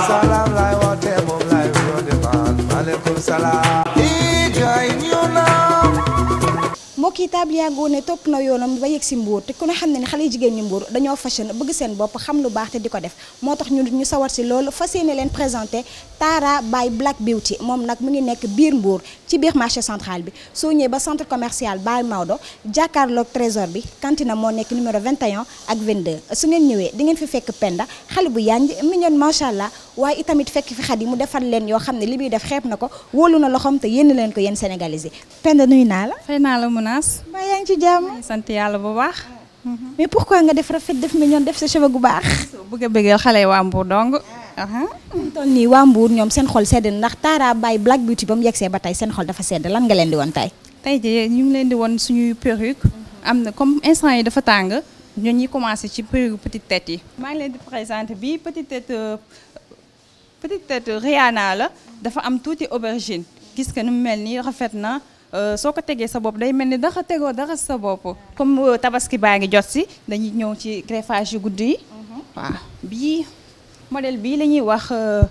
salaam laay woote moom laay woote man maaleykum salaam i gaay ñëw naa mbokk yi Tabliago ne topp na yoonam ba yegg si Mbour te ku ne xam ne ne xale yu jigéen ñi Mbour dañoo fashion bëgg seen bopp xam lu baax te di ko def moo tax ñu ñu sawar si loolu fas yéene leen présenté Tara by Black Beauty moom nag mu ngi nekk biir Mbour ci biir marché central bi soo ñëwee ba centre commercial Baye Maodo jàkkaarloog trésor bi cantine moo nekk numéro 21 ak 22 su ngeen ñëwee di ngeen fi fekk Penda xale bu yanj mignon macha allah waaye itamit fekk fi xat yi mu defar leen yoo xam ne li muy def xeeb na ko wóolu na loxoom te yénn leen ko yéen sénégalais yi Penda nuyu naa la fay naa la Mounass mbaa yaa ngi ci jàmm sant yàlla bu baax mais pourquoi nga def rafet def mignon def sa cheveux gu baax bëgg a bëggal xale yi waa Mbour dong ñu toll nii waa Mbour ñoom seen xol sedd na ndax Tara by Black Beauty ba mu yegsee ba tey seen xol dafa sedd lan nga leen di woon tey tey jii ñu ngi leen di won suñuy perruque am na comme instant yi dafa tàng ñun ñi commencé ci perruque petite tête yi maa ngi leen di présenté bii petite tête euh, petite tête Rihanna la dafa am tuuti aubergine gis nga nu mu mel nii rafet na euh, soo ko tegee sa bopp day mel ni daxa tegoo dara sa bopp comme euh, tabaski baa ngi jot si dañuy ñëw ci greffage yu gudd yi waaw bii modèle bii la ñuy wax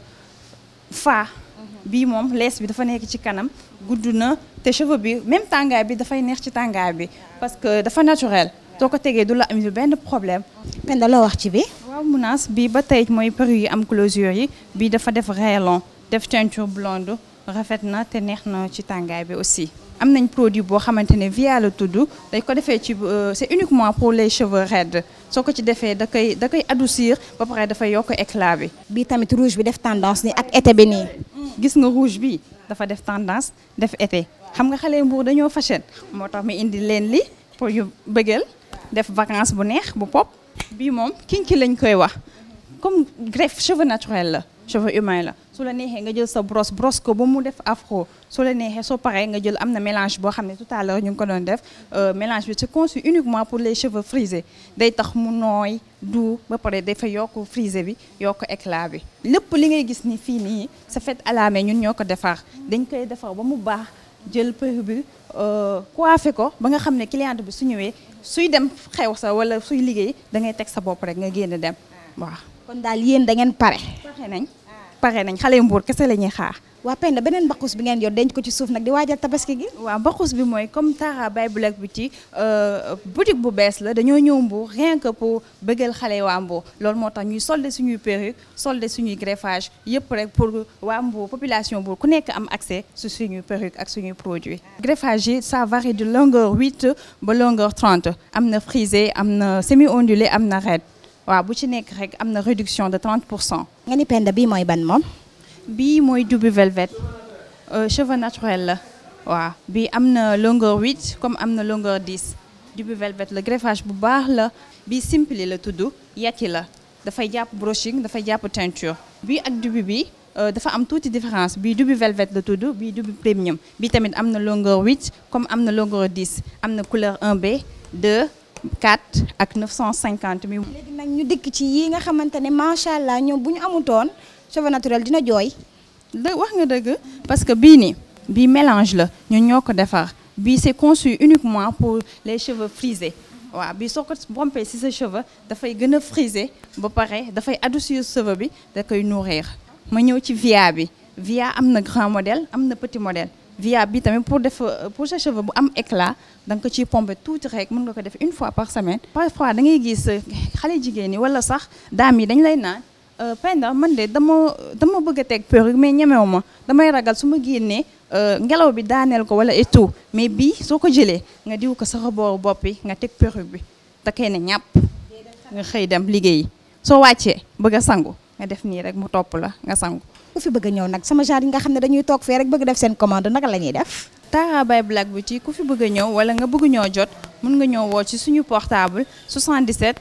fa bii moom lees bi dafa nekk ci kanam gudd na te cheveux bi même tàngaay bi dafay neex ci tàngaay bi parce que dafa naturel soo ko tegee du la am benn problème Penda loo wax ci bi waaw Mounass bii ba tey mooy perruque yi am closure yi bii dafa def rayon def teinture blonde rafet na te neex na ci tàngaay bi aussi am nañ produit boo xamante ne via la tudd dañ ko defee ci c'est uniquement pour les cheveux raides soo ko ci defee da koy da koy adoucir ba pare dafay yokk éclat bi bii tamit rouge bi def tendance ni ak été bi nii gis nga rouge bi dafa def tendance def été xam nga xale Mbour dañoo fashion moo tax mu indi leen li pour yu bëggal def vacances bu neex bu pop bii moom kinki lañ koy wax comme greffe cheveux naturel la cheveux humain la su la neexee nga jël sa brosse brosse ko ba mu def afro su la neexee soo paree nga jël am na mélange boo xam ne tout à l'heure ñu ngi ko doon def mélange bi c'est conçu uniquement pour les cheveux frisés day tax mu nooy du ba pare dafa yokk frisé bi yokk éclat bi lépp li ngay gis ni fii nii c'est fait à la main ñun ñoo ko defar dañ koy defar ba mu baax jël perruque bi coiffé ko ba nga xam ne cliente bi su ñëwee suy dem xew sa wala suy liggéey da ngay teg sa bopp rek nga génn dem waaw. kon daal yéen da ngeen pare pare nañ pare nañ xale Mbour kese la ñuy xaar. waa Penda beneen mbaqus bi ngeen yor denc ko ci suuf nag di waajal tabaski gi waaw mbaqus bi mooy comme Tara by Black Beauty boutique bu bees la dañoo ñëw Mbour rien que pour bëggal xale waa Mbour loolu moo tax ñuy solde suñuy perruque solde suñuy greffage yëpp rek pour waa Mbour population Mbour ku nekk am accès su suñuy perruque ak suñuy produits. greffage yi ça varie de longueur 8 ba longueur 30 am na frisé am na semi ondulé am na raide waaw bu ci nekk rek am na réduction de 30 pour cent. nga ni Penda bii mooy ban moom bii mooy double velvet cheveux naturel la waaw bii am na longueur 8 comme am na longueur 10 double velvet la greffage bu baax la bii simple la tudd yàcci la dafay jàpp brushing dafay jàpp teinture bii ak double bi dafa am tuuti différence bii double velvet la tudd bii double premium bii tamit am na longueur 8 comme am na longueur 10 am na couleur 1B 2 4 ak 950 mi léegi nag ñu dikk ci yi nga xamante ne macha allah ñoom bu ñu amutoon cheveux naturel dina jooy dë wax nga dëgg parce que bii nii bii mélange la ñun ñoo ko defar bii c'est conçu uniquement pour les cheveux frisés waaw bii soo ko rompee ci sa cheveux dafay gën a frisé ba pare dafay adoucir cheveux bi da koy nourrir ma ñëw ci via bi via am na grand modèle am na petit modèle via bi tamit pour def pour sa cheveux bu am éclat da nga ko ciy pomper tuuti rek mën nga ko def une fois par semaine parfois da ngay gis xale jigéen ñi wala sax daam yi dañ lay naan Penda man de dama dama bëgg a teg perruque mais ñemewu ma damay ragal su ma génnee ngelaw bi daaneel ko wala et tout mais bii soo ko jëlee nga diw ko sa rebooru bopp bi nga teg perruque bi da koy ne ñàpp nga xëy dem liggéeyi soo wàccee bëgg a sangu nga def nii rek mu topp la nga sangu. ku fi bëgg a ñëw nag sama genre yi nga xam ne dañuy toog fee rek bëgg def seen commande naka la ñuy def Tara by Black Beauty ku fi bëgg a ñëw wala nga bëgg ñoo jot mën nga ñëw woo ci suñu portable 77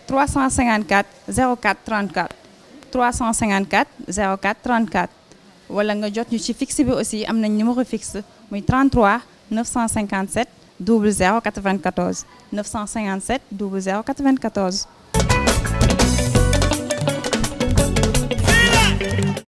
354 04 34 354 04 34 wala nga jot ñu ci fixe bi aussi am nañ numéro fixe muy 33 957 00 94 957 00 94